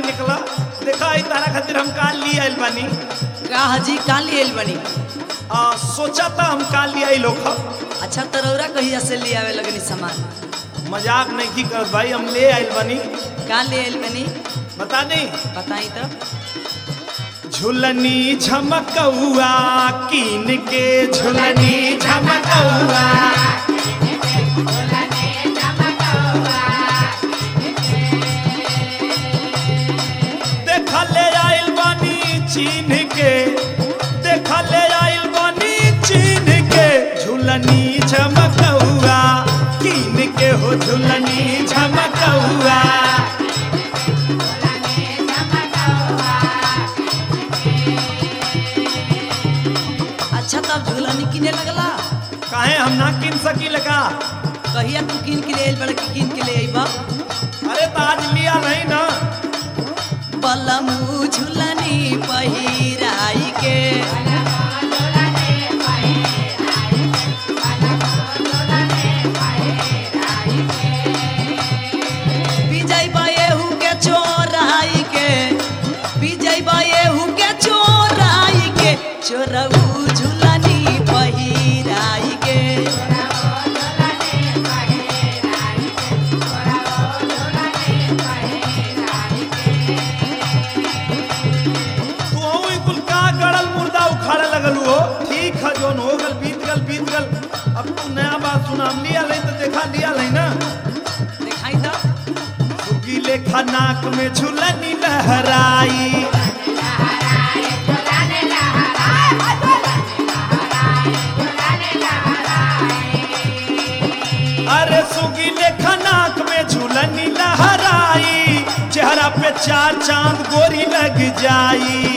निकला देखा आई तारा खातिर हम काल लिए आइल बानी का हजी काल ले आइल बनी आ, सोचा था हम काल लिए आइल होखा अच्छा तरौरा कहिया से ले आवे लगनी सामान मजाक नहीं की करत भाई हम ले आइल बानी का ले आइल बनी बता नहीं बताई तो झुलनी झमकौआ कीन के झुलनी झमकौआ देखा ले आइल बानी चीन के देखा ले आइल बानी चीन के झुलनी झमकौआ कीन के हो झुलनी झमकौआ अच्छा तब झूलनी किने लगला काहे हम ना किन सकी लगा कहिया तू किन के ले आइल बड़ा कि किन के ले आइबा अरे तो आज लिया नहीं ना बलमू झूलनी पहिराई के विजय बाएहू के चोराई के विजय बाएहू के चोराई के चोरऊ झूलनी पहिराई के तू हूँ कुल का गड़ल मुर्दा उखाड़े लगल हो ठीक है जोन हो गल बीत गल बीत गल अब तू नया बात सुना हम लिया नहीं तो देखा लिया नहीं ना दिखाई तो सुगी लेखा नाक में झुलनी लहराई अरे सुगी लेखा नाक में झुलनी लहराई चेहरा पे चार चांद गोरी लग जाई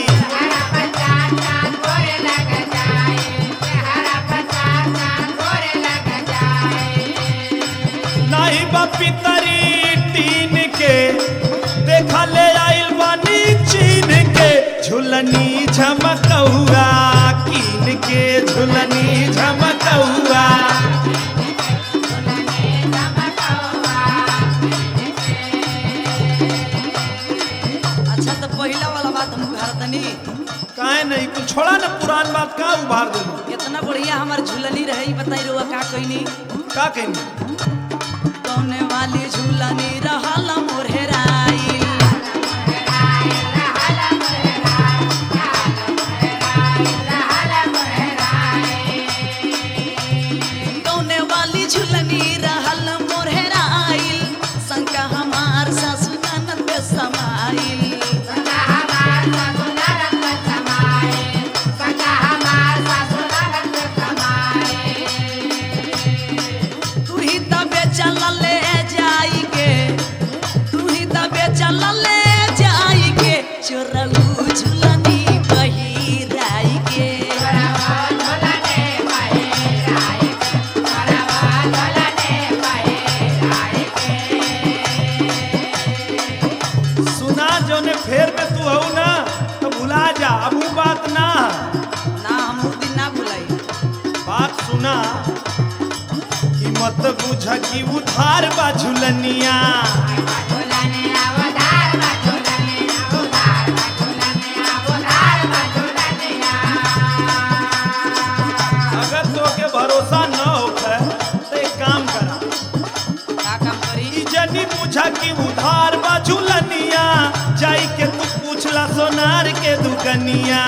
नाही बापी तरी टीन के देखा ले आइल बानी चीन के झुलनी झमकौआ कीन के झुलनी झमकौआ अच्छा तो पहला वाला बात हम भारतनी काहे नहीं कुछ छोड़ा ना पुरान बात का उभार दे इतना बढ़िया हमार झूलनी रही बताई रुआ का कहनी का कहेंगे कौने वाली झूलनी रहल मोरहराई कौने वाली झूलनी रहल मोरहराई शंका हमार सासु ननद समाइल तू ही तबे चल ले जाई के तू ही तबे चल ले जाई के चोरऊ झूलनी पहिराई के सुना जोने फेर में तू हऊ ना तो भुला जा अब वो बात ना ना हम उ दिन ना भुलाई बात सुना कि मत बुझ कि उधार बा झुलनिया अगर तोके भरोसा न होखे तो एक काम करा का काम करी ई जनी बुझा कि उधार बा झुलनिया जाई के तू पूछला सोनार के दुकनिया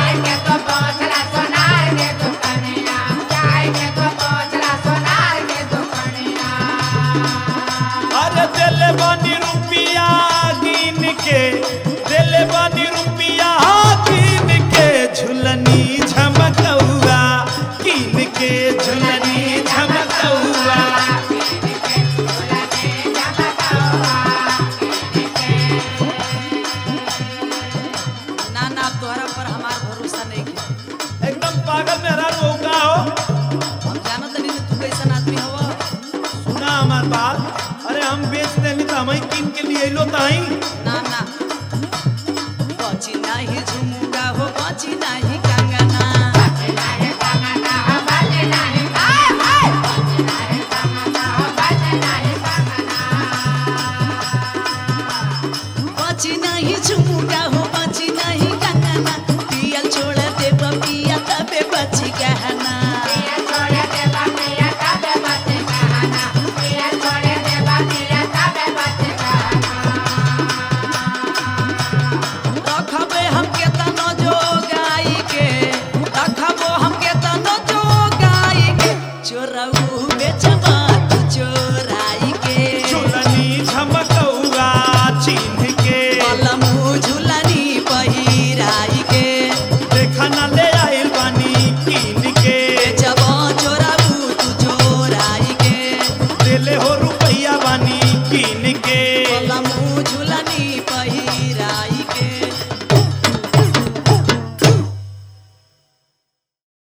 अरे दिले बानी रुपिया गिन के दिले बानी रुपिया गिन के झुलनी झमकौआ गिन के झुलनी झमकौआ ना ना अब तोहरा पर हमार भरोसा नहीं है एकदम पागल में हरा हो का हो हम जानत नहीं तू कैसन आदमी हवा सुना हमार बात अरे हम बेच देनी तो हम किन के लिए लो ताई ना ना बची नहीं झुमुका हो बची नहीं कंगना बची नहीं के